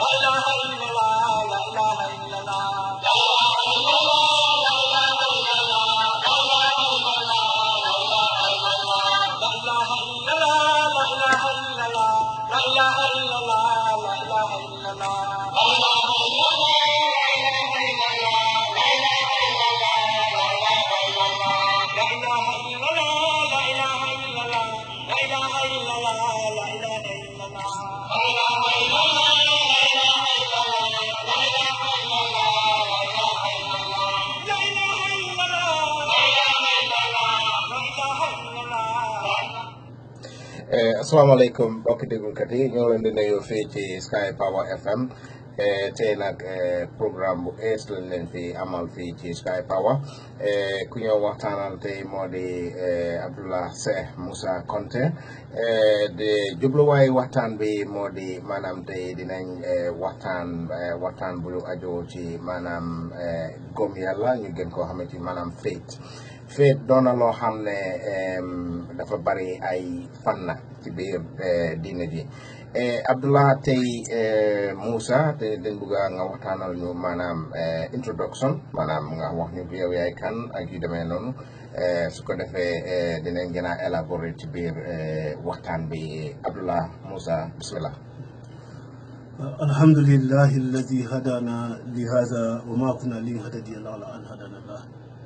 asalaamaaleykum mbokki déglukat yi ñoo leen di nuyu fii ci Sky Power FM tey nag programme bu ees lañ leen fi amal fii ci Sky Power ku ñëw waxtaanal tey moo di Abdullah Seh Musa Konte de jubluwaay waxtaan bi moo di maanaam tey dinañ waxtaan waxtaan bu aju ci maanaam gom yàlla ñu gën koo xamante ni maanaam faith faith doon na loo xam ne dafa bari ay fànn ci biir diine ji Abdullah tey Musa te dañ bëgg nga waxtaanal ñu maanaam introduction maanaam nga wax ñu yow yaay kan ak yu demee noonu su ko defee dinañ gën a élaborer ci biir waxtaan bi Abdullah Musa bismillah alhamdulillahi alladi hadana li hada wa ma kunna linahtadiya lawla an hadana allah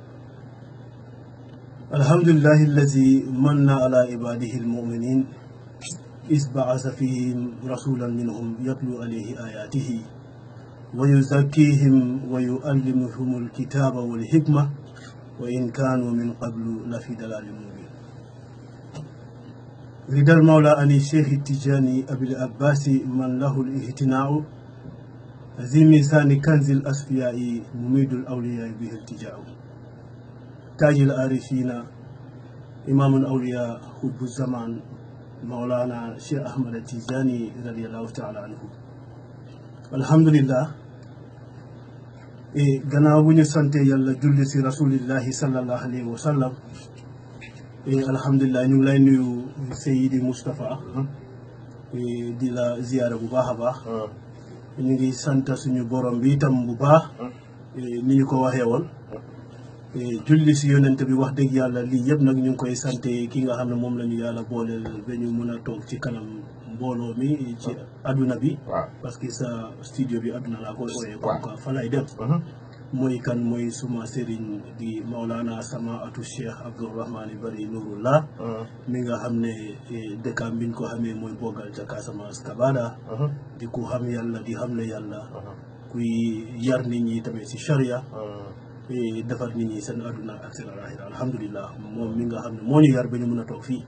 الحمد لله الذي من على عباده المؤمنين إذ بعث فيهم رسولا منهم يتلو عليه آياته ويزكيهم ويعلمهم الكتاب والحكمة وإن كانوا من قبل لفي ضلال مبين رضا المولى عن الشيخ التجاني أبي العباس من له الاهتناء ذي ميزان كنز الأصفياء مميد الأولياء به التجاء تاج العارفين إمام الأولياء حب الزمان مولانا شيخ أحمد التيجاني رضي الله تعالى عنه الحمد لله gannaaw bu ñu sante yàlla julli si rasulillahi sallallahu alayhi wa sallam alhamdulilah ñu ngi lay nuyu Seydi Moustapha di la ziyaara bu baax a baax ñu ngi sant suñu borom bi itam bu baax ni ñu ko waxee woon julli si yonent bi wax dëgg yàlla lii yëpp nag ñu ngi koy sante ki nga xam ne moom la ñu yàlla booleel ba ñu mën a toog ci kanam mbooloo mi ci adduna bi parce que sa studio bi adduna laa koy ooyee comme quoi fa lay dem mooy kan mooy suma sëriñ di Maulana sama atu Cheikh Abdourahmani Bari Nurullah mi nga xam ne dëkkaam biñ ko xamee mooy bogal ca Casamance Kabada di ku xam yàlla di xam ne yàlla kuy yar nit ñi tamit si charia defar nit ñi seen àdduna ak seen alaaxira alhamdulilah moom mi nga xam ne moo ñu yar ba ñu mën a toog fii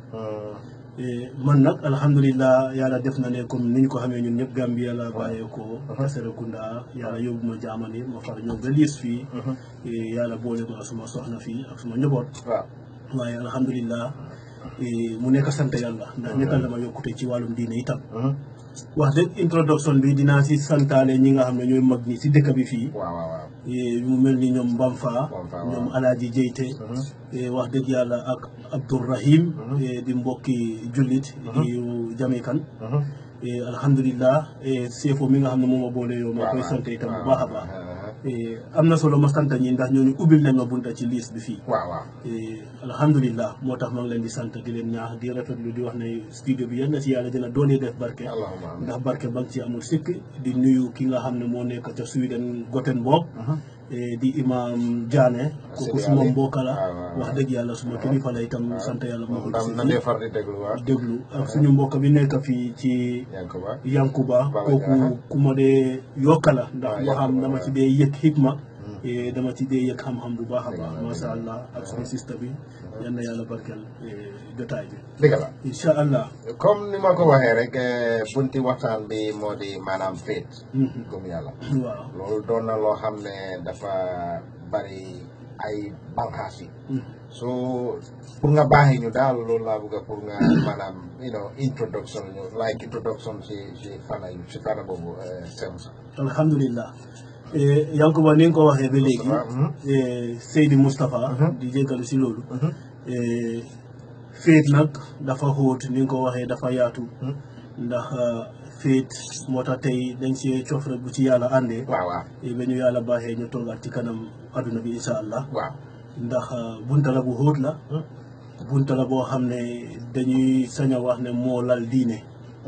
man nag alhamdulilah yàlla def na ne comme ni ñu ko xamee ñun ñëpp Gambie yàlla bàyyee ko Serekunda yàlla yóbbu ma jaamani ma far ñëw ba liis fii yàlla boole ma suma soxna fii ak suma njaboot waaye alhamdulilah mu nekk sant yàlla ndax nekkal dama yokkute ci wàllum diine itam wax dëgg introduction bi dinaa si santaale ñi nga xam ne ñooy mag ñi si dëkk bi fii mu mel ni ñoom Mbamfa ñoom Alaaji Jeyte wax dëgg yàlla ak Abdourahim di mbokki jullit di jamikan alhamdulilah seefo mi nga xam ne moom a boole yow ma koy sant itam bu baax a baax am na solo ma sant ñi ndax ñooñu ubbil nañ ma bunta ci liis bi fii alhamdulilah moo tax ma ngi leen di sant di leen ñaax di rafetlu di wax ne studio bi yal na ci yàlla dina doole def barke ndax barke ba ci amul sikk di nuyu ki nga xam ne moo nekk ca Sweden Gothenburg di imam Diané kooku suma mbokk la wax dëgg yàlla suma kilifa la itam sant yàlla moo ko déglu ak suñu mbokk bi nekk fii ci Yankuba kooku ku ma dee yokka la ndax moo xam dama ci dee yëg xikma dama ci dee yëg xam-xam bu baax a baax masha allah ak suñu sista bi yal na yàlla barkeel jotaay bi dëgg la incha allah comme ni ma ko waxee rek bunti waxtaan bi moo di maanaam faith gëm yàlla waaw loolu doon na loo xam ne dafa bari ay banqaas yi so pour nga baaxee ñu daal loolu laa bëgg pour nga maanaam you know introduction ñu like introduction si si fana si fana boobu sem sa alhamdulillah Yankuba ni nga ko waxee ba léegi Seydi Moustapha di jégalu si loolu féet nag dafa xóot ni nga ko waxee dafa yaatu ndax féet moo tax tey dañ see cof rek bu ci yàlla àndee waaw waaw ba ñu yàlla baaxee ñu toogaat ci kanam adduna bi insha allah waaw ndax bunta la bu xóot la bunta la boo xam ne dañuy sañ a wax ne moo lal diine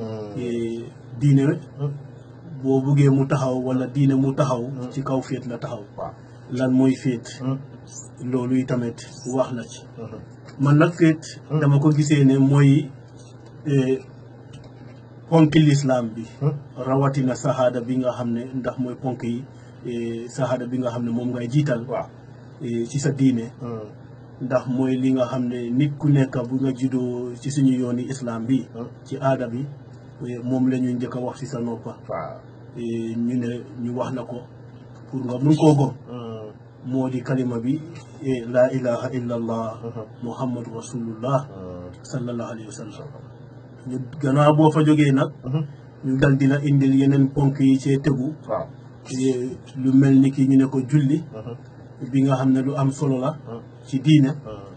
Eh, diine boo buggee mu taxaw wala diine mu taxaw ci kaw féet la taxaw waaw lan mooy féet loolu yi tamit wax na ci man nag féet dama ko gisee ne mooy eh, ponki lislaam bi rawatina sahaada bi nga xam ne ndax mooy ponk yi eh, sahaada bi nga xam ne moom ngay jiital waaw eh, ci sa diine ndax mooy li nga xam ne nit ku nekk bu nga juddoo ci suñu yooni islam bi ci aada bi eh, moom la ñuy njëkk a wax ci sa noppa waaw eh, ñu ne ñu wax la ko pour nga mun koo gom moo di kalima bi eh, laa ilaha illa allah muhammadu rasulullah sallallahu alayhi wa sallam ñu gannaaw boo fa jógee nag ñu dal dina indil yeneen ponk yi cee tegu waaw eh, lu mel ni ki ñu ne ko julli bi nga xam ne lu am solo la ci diine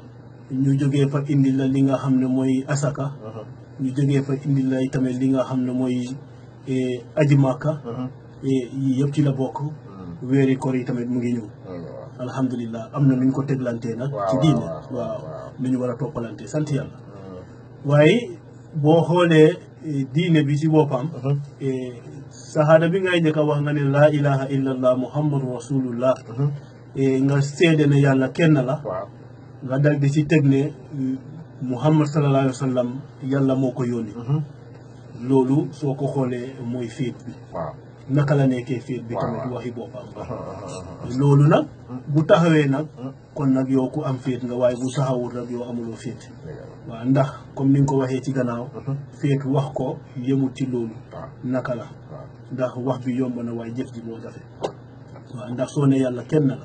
ñu jógee fa indi la li nga xam ne mooy asaka ñu jógee fa indi la tamit li nga xam ne mooy eh, aji màkka eh, yii yëpp ci la bokk weeri koor yi tamit mu ngi ñëw alhamdulilah am na nu ñu ko teglantee nag Waaw, ci diine waaw, waaw, waaw waaw. nu ñu war a toppalante sant yàlla waaye boo xoolee eh, diine bi ci boppam eh, sahaada bi ngay njëkk a wax nga ne laa ilaha illallah muhammadu rasulullah eh, nga seede ne yàlla kenn la waaw nga dal di ci teg ne mm, muhammad sallallahu alayhi wa sallam yàlla moo ko yónni loolu soo ko xoolee mooy féet bi waaw naka la nekkee féet bi Waaw, tamit waaw. waxi boppam loolu nag bu taxawee nag kon nag yow ku am féet nga waaye bu taxawul rek yow amuloo féet waaw ndax comme ni nga ko waxee ci gannaaw féet wax ko yemut ci loolu waaw naka la waaw ndax wax bi yomb na waaye jëf ji moo jafe waaw ndax soo ne yàlla kenn la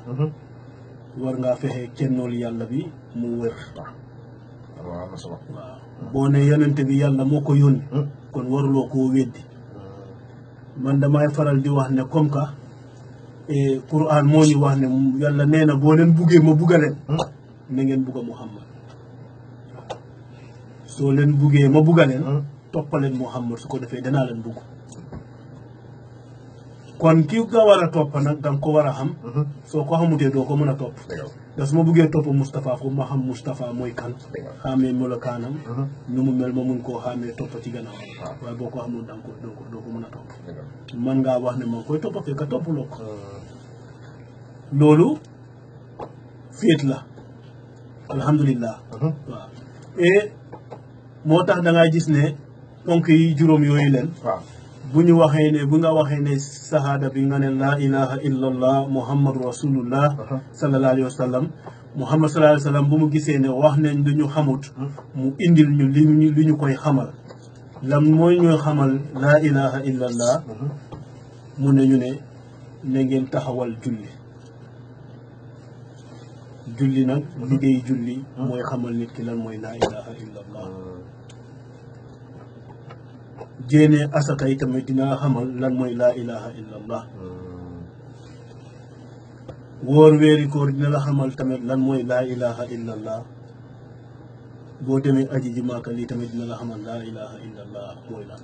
war ngaa fexe kennool yàlla bi mu wër waaw am na solo waaw boo ne yonente bi yàlla moo ko yónni kon waruloo koo weddi man damay faral di wax ne comme que eh, Quran moo ñu wax ne yàlla nee na boo leen buggee ma bugga leen na ngeen bugga Muhammad soo leen buggee ma bugga leen toppaleen Muhammad su ko defee danaa leen bugg kon ki nga war a topp nag danga ko war a xam soo ko xamutee doo ko mën a topp dëgg la da su ma buggee topp Moustapha foofu ma xam Moustapha mooy kan dëgg la xaamee melokaanam nu mu mel ma mun koo xaamee topp ci gannaaw waaw. waaye boo ko xamul danga ko doo ko doo ko mën a topp dëgg la man ngaa wax ne maa ngi koy topp fekk toppuloo ko loolu féet la alhamdulillah waaw et moo tax da ngay gis ne ponk yi juróom yooyu leen waaw bu ñu waxee ne bu nga waxee ne sahaada bi nga ne laa ilaha illallah muhammadu rasulullah sallallahu alayhi wa sallam muhammad sallallahu alayhi wa sallam bu mu gisee ne wax nañ lu ñu xamut mu indil ñu li ñu li ñu koy xamal lam mooy ñuy xamal laa ilaha illallah mu ne ñu ne na ngeen taxawal julli julli nag liggéey julli mooy xamal nit ki lan mooy laa ilaha illallah jéene asaka yi tamit dina xamal lan mooy laa ilaha illallah wóor weeri koor dina la xamal tamit lan mooy laa ilaha illallah boo demee aji ji maaka lii tamit dina la xamal laa ilaha illallah mooy lan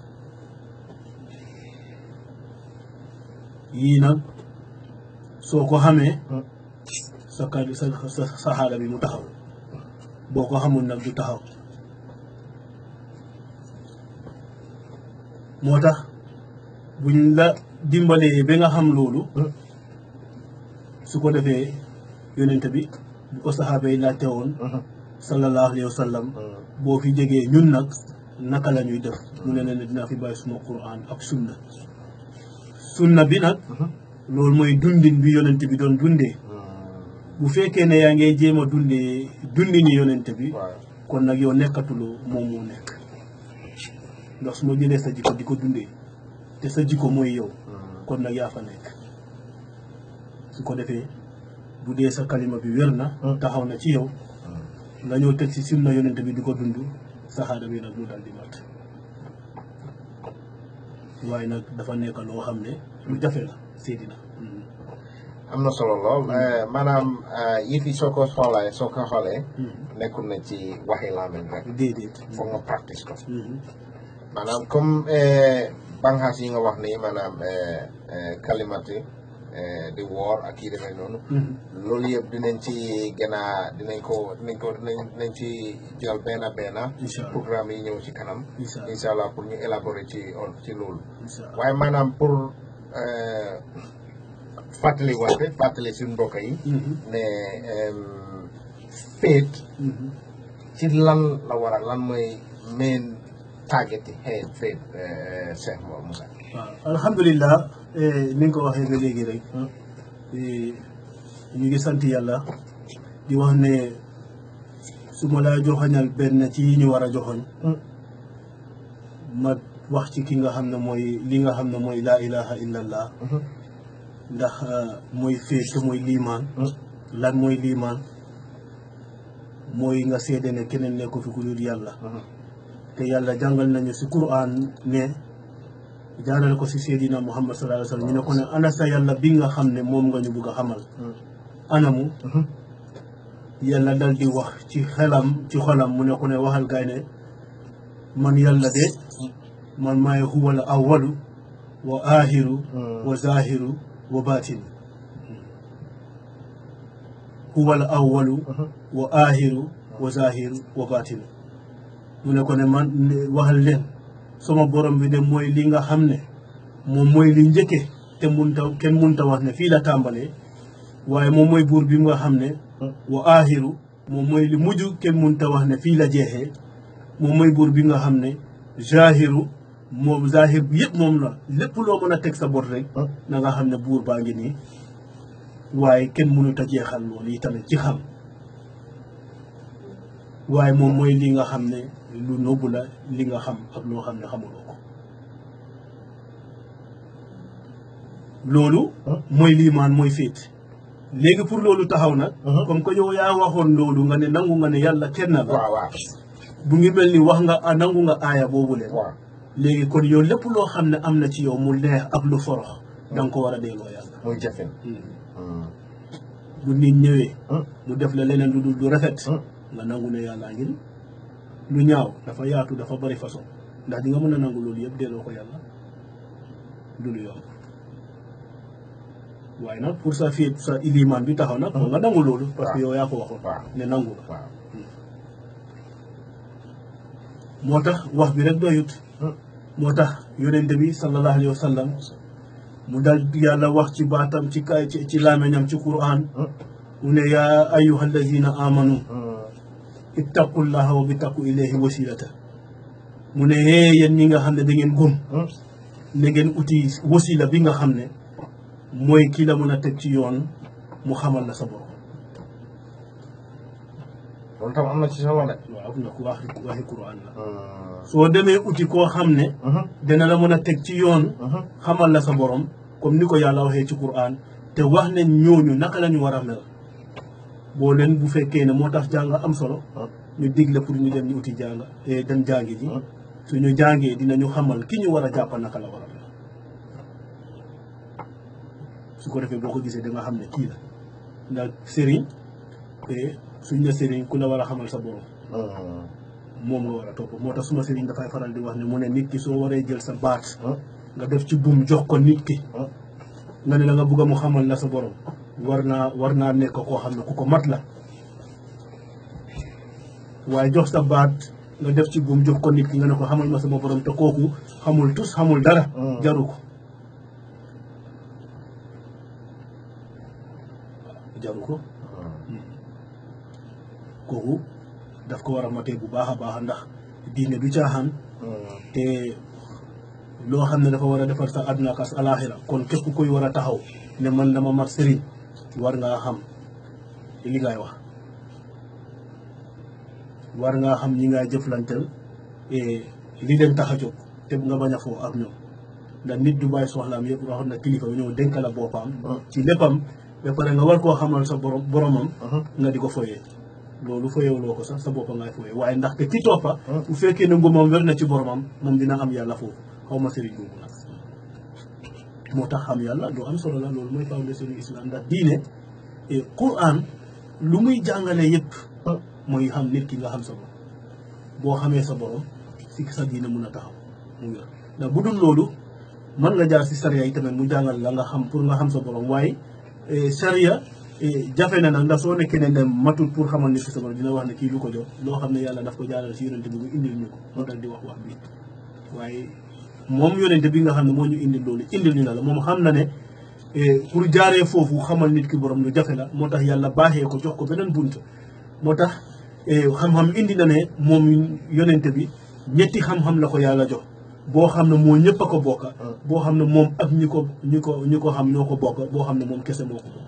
yii nag soo ko xamee sa kàddu sa sa saxaada bi mu taxaw boo ko xamul nag du taxaw moo tax buñ la dimbalee ba nga xam loolu su ko defee yonent bi bu ko saxaaba yi laajte woon sallallahu alayhi wa sallam boo fi jegee ñun nag naka la ñuy def mu ne leen dinaa fi bàyyi suma quran ak sunna sunna bi nag loolu mooy dundin bi yonent bi doon dundee bu fekkee ne yaa ngi jéem a dundee dundini yonent bi waaw kon nag yow nekkatuloo moom moo nekk ndax su ma jëlee sa jikko di ko dundee te sa jikko mooy yow kon nag yaa fa nekk su ko defee bu dee sa kalima bi wér na taxaw na ci yow nga ñëw teg si sunna yonent bi di ko dund saxaada bi nag mu dal di mat waaye nag dafa nekk loo xam ne lu jafe la seedina am na solo lool maanaam yëf yi soo ko xoolee soo ko xoolee nekkul na ci waxi làmmiñ rek déedéet foog nga practice ko Mhm. maanaam comme banxaas yi nga wax ni maanaam kalimati di woor ak yi demee noonu loolu yëpp dinañ ci gën a dinañ ko dinañ ko dinañ dinañ ci jël benn benn incha allah programme yi ñëw ci kanam incha allah incha allah pour ñu élaborer ci on ci loolu incha allah waaye maanaam pour fàttali wante fàttali suñu mbokk yi ne féet Mhm. ci lan la war a lan mooy main target yi xeet féet Cheikh Mor Moussa waaw alhamdulilah eh, ni nga ko waxee ba léegi rek eh, ñu ngi sant yàlla di wax ne su ma laa joxoñal benn ci yi ñu war a joxoñ ma wax ci ki nga xam ne mooy li nga xam ne mooy laa ilaha illallah ndax eh, mooy féet te mooy liimaan lan mooy liimaan mooy nga seede ne keneen nekku fi ku dul yàlla te yàlla jàngal nañu si Qur'an ne jaarale ko si Seydina Muhammad sallallahu alayhi wa sallam ñu ne ko ne ana sa yàlla bi nga xam ne moom nga ñu bugg a xamal anamu yàlla dal di wax ci xelam ci xolam mu ne ko ne waxal gaay ne man yàlla de man maay huwal awwalu wa aaxiru wa zaahiru wa baatinu huwal awwalu wa aaxiru wa zaahiru wa baatinu mu ne ko ne man waxal leen sama borom bi de mooy li nga xam ne moom mooy li njëkke te munta kenn munta wax ne fii la tàmbalee waaye moom mooy buur bi nga xam ne wa aaxiru moom mooy li mujj kenn munta wax ne fii la jeexee moom mooy buur bi nga xam ne zahiru moom zahir bi yëpp moom la lépp loo mën a teg sa bot rek na nga xam ne buur baa ngi nii waaye kenn mënut a jeexal loolu yi tamit ci xam waaye moom mooy li nga xam ne lu nëbbu la li nga xam ak loo xam ne xamuloo ko loolu mooy liimaan mooy féet léegi pour loolu taxaw nag comme que yow yaa waxoon loolu nga ne nangu nga ne yàlla kenn la waaw waaw bu ngi mel ni wax nga a nangu nga aaya boobu leen waaw léegi kon yow lépp loo xam ne am na ci yow mu neex ak lu forox da nga ko war a delloo yàlla muy jafin bu nit ñëwee mu def la leneen lu dul du rafet nga nangu ne yàllaa ngi ni lu ñaaw dafa yaatu dafa bari façon ndax di nga mën a nangu loolu yëpp delloo ko yàlla du lu yomb waaye nag pour sa fiit sa ilimaan bi taxaw nag foog nga nangu loolu parce que yow yaa ko waxoon waaw ne nangu la waaw moo tax wax bi rek doyut moo tax yonente bi sallallahu alayhi wa sallam mu dal yàlla wax ci baatam ci kay ci ci laameñam ci quran mu ne yaa ayuha alladina amanu ittaqullaha wa bittaqu ilayhi wasilata mu ne hee yéen ñi nga xam ne da ngeen gëm na ngeen uti wasila bi nga xam ne mooy kii la mën a teg ci yoon mu xamal la sa borom loolu tam am na ci solo de waaw ndax waxi waxi quran la soo demee uti koo xam ne dina la mën a teg ci yoon xamal la sa borom comme ni ko yàlla waxee ci quran te wax ne ñooñu naka la ñu war a mel boo leen bu fekkee ne moo tax jàng am solo ñu digle pour ñu dem ñu uti jàng eh, dem jàngi ji suñu jàngee dinañu xamal ki ñu war a jàpp naka la war a mel su ko defee boo ko gisee da nga xam ne kii la ndax sëriñ te suñ ne sëriñ ku la war a xamal sa borom moom nga war a topp moo tax suma sëriñ dafay faral di wax ne mu ne nit ki soo waree jël sa baat nga def ci buum jox ko nit ki nga ne la nga bugg a mu xamal la sa borom war naa war naa nekk koo xam ne ku ko mat la waaye jox sa baat nga def ci buum jox ko nit ki nga ne ko xamal ma sama borom te kooku xamul tus xamul dara jaru ko jaru ko kooku daf ko war a matee bu baax a baax ndax diine du caaxaan te loo xam ne dafa war a defar sa àdduna ak sa alaaxira kon képp kuy war a taxaw ne man dama mat sëriñ war ngaa xam li ngay wax war ngaa xam ñi ngay jëflanteel li leen tax a jóg te nga bañ a foo ak ñoom ndax nit du bàyyi soxlaam yëpp waxoon na kilifa bi ñëw dénk la boppam ci léppam ba pare nga war koo xamal sa borom boromam nga di ko foyee loolu foyewuloo ko sax sa boppa ngay foyee waaye ndaxte ki toppa bu fekkee ne ngumam wér na ci boromam moom dina am yàlla foofu xaw ma sëriñ boobu nag moo tax xam yàlla lu am solo la loolu mooy fondation du islam ndax diine Quran lu muy jàngale yëpp mooy xam nit ki nga xam sa borom boo xamee sa borom si sa diine mun a taxaw mu wér ndax bu dul loolu mën nga jaar si sariya yi tamit mu jàngal la nga xam pour nga xam sa borom waaye sariya jafe na nag ndax soo nekkee ne ne matul pour xamal nit ki sa borom dina wax ne kii lu ko jox loo xam ne yàlla daf ko jaaral si yonente bi mu indil ñu ko moo tax di wax wax bi waaye moom yonente bi nga xam ne moo ñu indil loolu indil ñu la la moom xam na ne pour jaaree foofu xamal nit ki borom lu jafe la moo tax yàlla baaxee ko jox ko beneen bunt moo tax xam-xam indi na ne moom yonente bi ñetti xam-xam la ko yàlla jox boo xam ne moo ñëpp a ko bokka boo xam ne moom ak ñi ko ñi ko ñi ko xam ñoo ko bokk boo xam ne moom kese moo ko bokk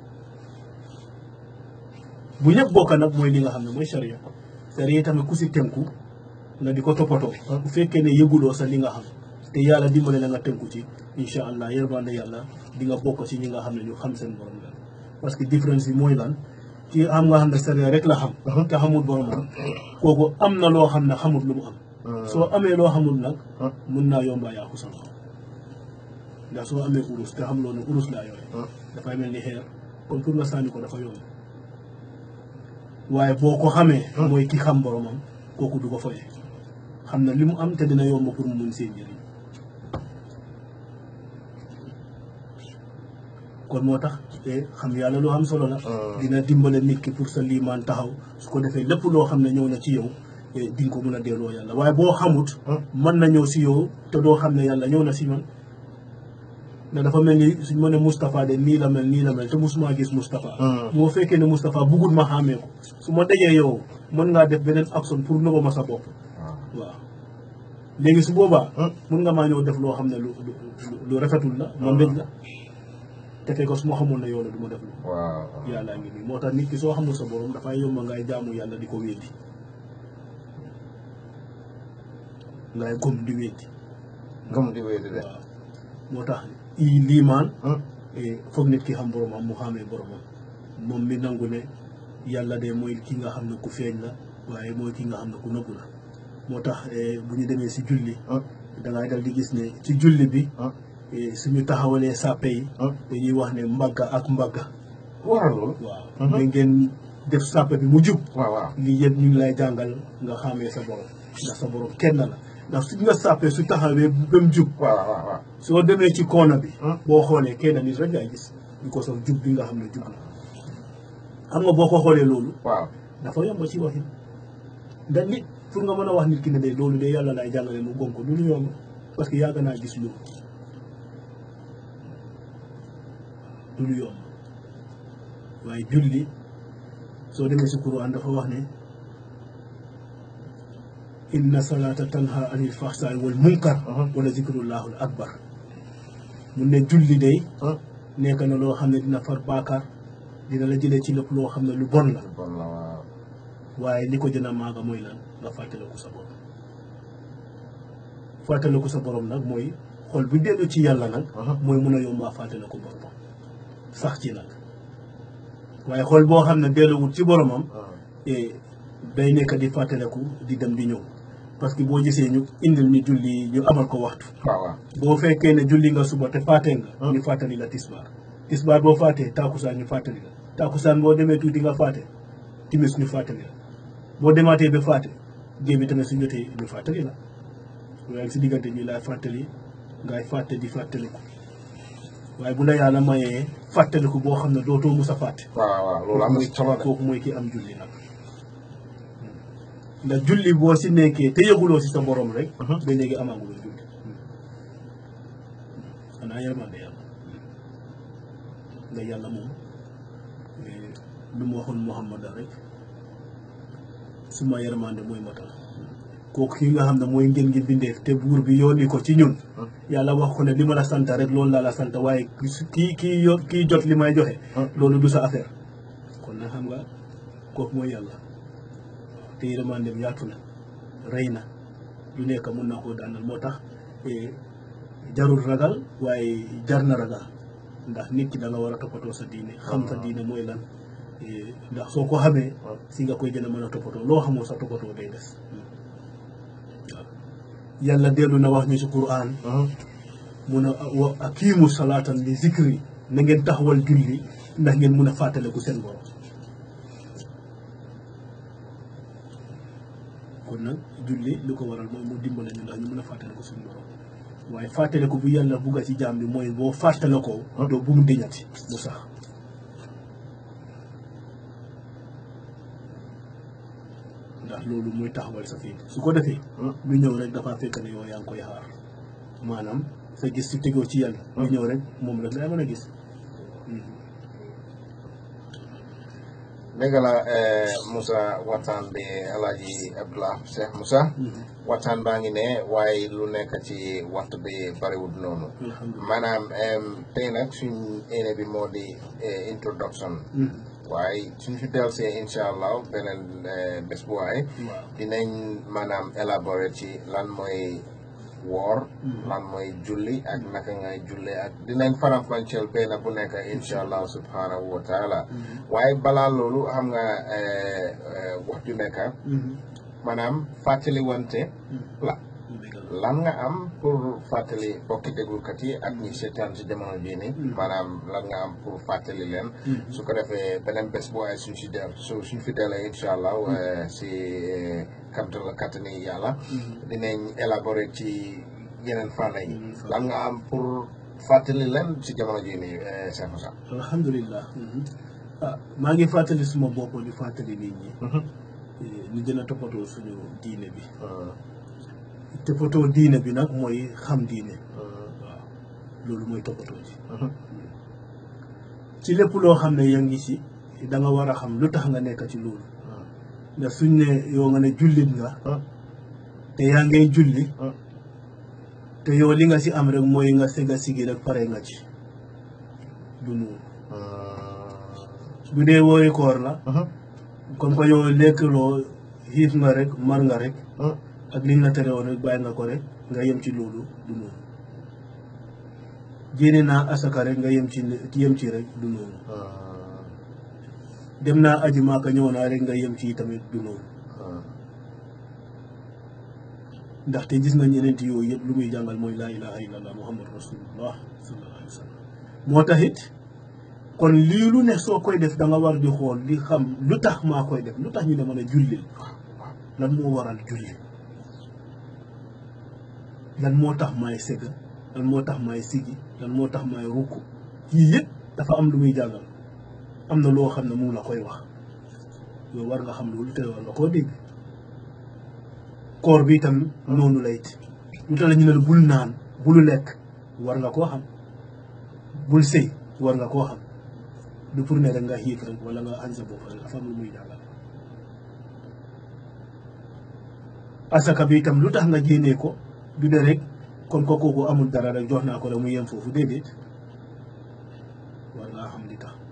bu ñëpp bokka nag mooy li nga xam ne mooy sharia sharia tamit ku si tënku nga di ko toppatoo bu fekkee ne yëguloo sa li nga xam te yàlla dimbale la nga tënku ci incha allah yërmande yàlla di nga bokk ci ñi nga xam ne ñu xam seen borom la parce que différence bi mooy lan ci am nga xam ne sharia rek la xam te xamul boromam kooku am na loo xam ne xamul lu mu am soo amee loo xamul nag mun naa yombaa yàqu sa xam ndax soo amee urus te xam loo ne urus laa yore dafay mel ni xeer kon pour nga sànni ko dafa yomb waaye boo ko xamee mooy ki xam boromam kooku du ko foye xam na li mu am te dina yomb pour mu mun seen njëriñ kon moo tax te xam yàlla loo xam solo la dina dimbale nit ki pour sa liimaan taxaw su ko defee lépp loo xam ne ñëw na ci yow di nga ko mun a delloo yàlla waaye boo xamut mën na ñëw si yow te doo xam ne yàlla ñëw na si man ndax dafa mel ni suñ ma ne Moustapha de nii la mel nii la mel te musuma gis Moustapha moo fekkee ne Moustapha buggul ma xàmmee ko su ma dajee yow mën ngaa def beneen action pour nëba ma sa bopp waaw léegi su boobaa mun nga maa ñëw def loo xam ne lu lu rafetul la ma mbéj la te fekk su ma xamoon ne yow la du ma def lu yàlla ngi nii moo tax nit ki soo xamul sa borom dafay yomba ngay jaamu yàlla di ko wéddi ngay gëm di wéddi gëm di wéddi de waaw moo tax i liimaan foog nit ki xam boromam mu xamee boromam moom mi nangu ne yàlla de mooy ki nga xam ne ku feeñ la waaye mooy ki nga xam ne ku nëbbu la moo tax bu ñu demee si julli dangay dal di gis ne ci julli bi suñu taxawalee sàppe yi dañuy wax ne mbagga ak mbagga waral loolu waaw da ngeen def sàppe bi mu jub waaw waaw lii yëpp ñu ngi lay jàngal nga xamee sa borom ndax sa borom kenn la ndax suñ nga sàppee su taxawee ba mu jub waaw waaw waaw soo demee ci koona bi boo xoolee kenn nit rek ngay gis ñu ko sof jub bi nga xam ne jub la xam nga boo ko xoolee loolu waaw dafa yomb ci waxin ndax nit pour nga mën a wax nit ki ne de loolu de yàlla lay jàngale mu gom ko du lu yomb parce que yàgg naa gis loolu du lu yomb waaye julli soo demee si Quran dafa wax ne inna salata tanha anil fahsai wal munkar wala zikrullahul akbar mun ne julli day nekk na loo xam ne dina far baakaar dina la jëlee ci lépp loo xam ne lu bon la bon la waaw waaye li ko gën a maaga mooy lan nga fàttaliku sa borom fàttaliku sa borom nag mooy xol bu dellu ci yàlla nag mooy mun a yombaa fàttaliku boromam sax ci nag waaye xol boo xam ne delluwut ci boromam day nekk di fàttaliku di dem di ñëw parce que boo gisee ñu indil ñu julli ñu amal ko waxtu waaw waaw boo fekkee ne julli nga suba te fàttee nga ñu fàttali la tisbaar tisbaar boo fàttee taakusaan ñu fàttali la taakusaan boo demee tuuti nga fàtte timis ñu fàttali la boo demaatee ba fàtte géej bi tamit su jotee ñu fàttali la waaye si diggante ñu laay fàttali ngay fàtte di fàttaliku waaye bu la yàlla mayee fàttaliku boo xam ne dootoo mus a fàtte waaw waaw loolu am na solo de kooku mooy ki am julli nag ndax julli boo si nekkee te yëguloo si sa borom rek ba léegi amaaguloo julli xanaa yërmande yàlla nga yàlla moom lu mu waxoon Muhammad rek suma yërmande mooy matal kooku ki nga xam ne mooy ngeen ngi bindeef te buur bi yónni ko ci ñun yàlla wax ko ne li ma la sant rek loolu laa la sant waaye kii kii yo kii jot li may joxe loolu du sa affaire kon nag xam nga kooku mooy yàlla te yërmandeem yaatu na rey na lu nekk mun na koo daanal moo tax jarul ragal waaye jar na ragal ndax nit ki da nga war a toppatoo sa diine xam sa diine mooy lan ndax soo ko xamee si nga koy gën a mën a toppatoo loo xamoo sa toppatoo day des waaw yàlla dellu na wax ñu si Qur'an mun a wa akiimu salaatan li zikri na ngeen taxawal julli ndax ngeen mun a fàttaliku seen borom kon nag julli li ko waral mooy mu dimbale ñu ndax ñu mën a fàttaliku suñu borom waaye fàttale ko bu yàlla bugga ci jaam bi mooy boo fàttale ko doo bu mu diñati bu sax ndax loolu mooy taxawal sa fiit su ko defee lu ñëw rek dafa fekk ne yow yaa ngi koy xaar maanaam sa gis su tegoo ci yàlla lu ñëw rek moom rek lay mën a gis dëgg la Moussa waxtaan bi Alaaji Abdullah Cheikh Moussa waxtaan baa ngi ne waaye lu nekk ci waxtu bi bariwul noonu alhamdulilah maanaam tey nag suñ éene bi moo di introduction waaye suñ fi delsee incha allah beneen bés bu waaye waaw dinañ maanaam élaborer ci lan mooy woor lan mooy julli ak naka ngay julli ak dinañ faram-fàcceel benn bu nekk incha allah subhanahu wa taala waaye balaa loolu xam nga wax ju nekk maanaam fàttali wante la lan nga am pour fàttali bokki déglukat yi ak ñi seetaan si jamono bii nii maanaam lan nga am pour fàttali leen su ko defee beneen bés bu waaye suñ si del su suñ fi delee incha allah si kamtal kattani yàlla dinañ élaborer ci yeneen fànn yi lan nga am pour fàttali leen si jamono jii nii Cheikh Moussa alhamdulilah ah maa ngi fàttali suma bopp di fàttali nit ñi ñu gën a toppatoo suñu diine bi toppatoo diine bi nag mooy xam diine waaw loolu mooy toppatoo ji ci lépp loo xam ne yaa ngi si da nga war a xam lu tax nga nekk ci loolu ndax suñ ne yow nga ne jullit nga te yaa ngay julli te yow li nga si am rek mooy nga sega sigi rek pare nga ci du noonu bu dee wooyi koor la comme que yow lekkloo xiif nga rek mar nga rek ak liñ la tere woon rek bàyyi nga ko rek nga yem ci loolu du noonu génne naa asaka rek nga yem ci yem ci rek du noonu dem naa aji maaka ñëw naa rek nga yem ci tamit du noonu ndaxte gis nañ yeneen yooyu yëpp lu muy jàngal mooy laa ilaha illallah muhammad rasulullah sallallahu alayhi wa sallam moo tax it kon lii lu ne soo koy def da nga war di xool di xam lu tax maa koy def lu tax ñu ne mën a julli lan moo waral julli lan moo tax maay sëgg lan moo tax maay sigi lan moo tax maay rukk yii yëpp dafa am lu muy jàngal am na loo xam ne mu la koy wax yow war nga xam loolu te war nga koo dégg koor bi itam noonu la it lu tax la ñu ne la bul naan bul lekk war nga koo xam bul sëy war nga koo xam du pour ne rek nga xiif rek wala nga añ sa bopp rek dafa am lu muy jàngal asaka bi itam lu tax nga génnee ko du de rek comme que kooku amul dara rek jox naa ko rek mu yem foofu déedéet war ngaa xam li tax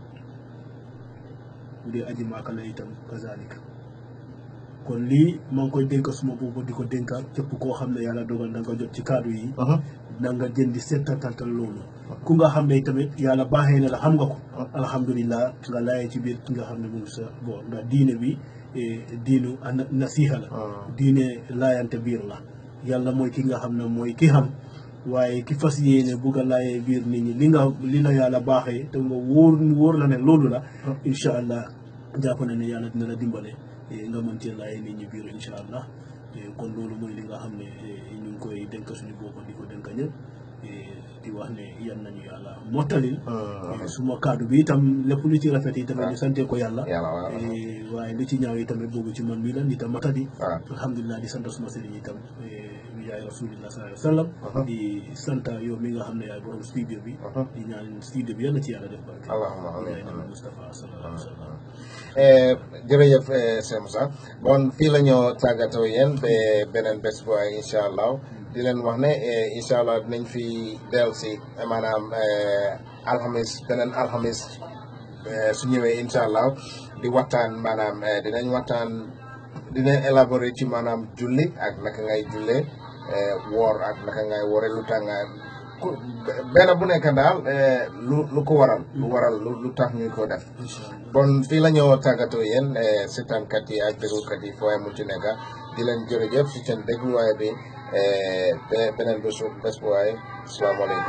bu dee aji maaka la itam kazalika kon lii maa ngi koy dénk suma boobu di ko dénkaat képp koo xam ne yàlla dogal na nga jot ci kaddu yi na nga jën di seetatal loolu ku nga xam ne tamit yàlla baaxee na la xam nga ko alhamdulilah nga laayee ci biir ki nga xam ne mu ngi sa bon ndax diine bi diinu nasiha la diine laayante biir la yàlla mooy ki nga xam ne mooy ki xam waaye ki fas yéene bugg a laayee biir nit ñi li nga li la yàlla baaxee te nga wóor wóor la ne loolu la incha allah jàpp na ne yàlla dina la dimbale nga mën cee laayee nit ñi biir incha allah kon loolu mooy li nga xam ne ñu ngi koy dénk suñu bopp di ko dénk ñëpp di wax ne yan nañu yàlla mottalil suma kaddu bi itam lépp lu ci rafet yi tamit ñu sante ko yàlla waaye li ci ñaaw yi tamit boobu ci man mii la nit a matadi alhamdulilah di sant suma sëriñ itam yaay rasulillah sallallahu alayhi wa sallam di sant yow mi nga xam ne yaay borom studio bi di ñaan studio bi yàlla ci yàlla def barke allahumma amiin nabi Mustafa sallallahu alayhi wa sallam jërëjëf Cheikh Moussa bon fii la ñoo tàggatoo yéen ba beneen bés bu ay incha allah di leen wax ne incha allah dinañ fi del si maanaam alxamis beneen alxamis su ñëwee incha allah di waxtaan maanaam dinañ waxtaan dinañ élaborer ci maanaam julli ak naka ngay jullee woor ak naka ngay woore lu tax nga benn bu nekk daal lu lu ko waral lu waral lu tax ñu ko def bon fii la ñoo tàggatoo yéen seetaankat yi ak déglukat yi foo mu ci nekk di leen jërëjëf si seen dégluwaay bi beneen bésu bés bu waay asalaamaaleykum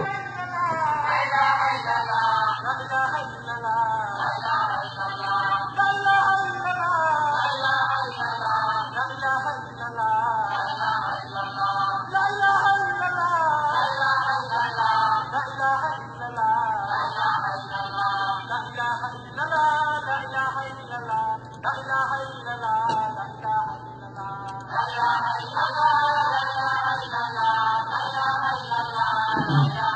La ilaha illallah Mm.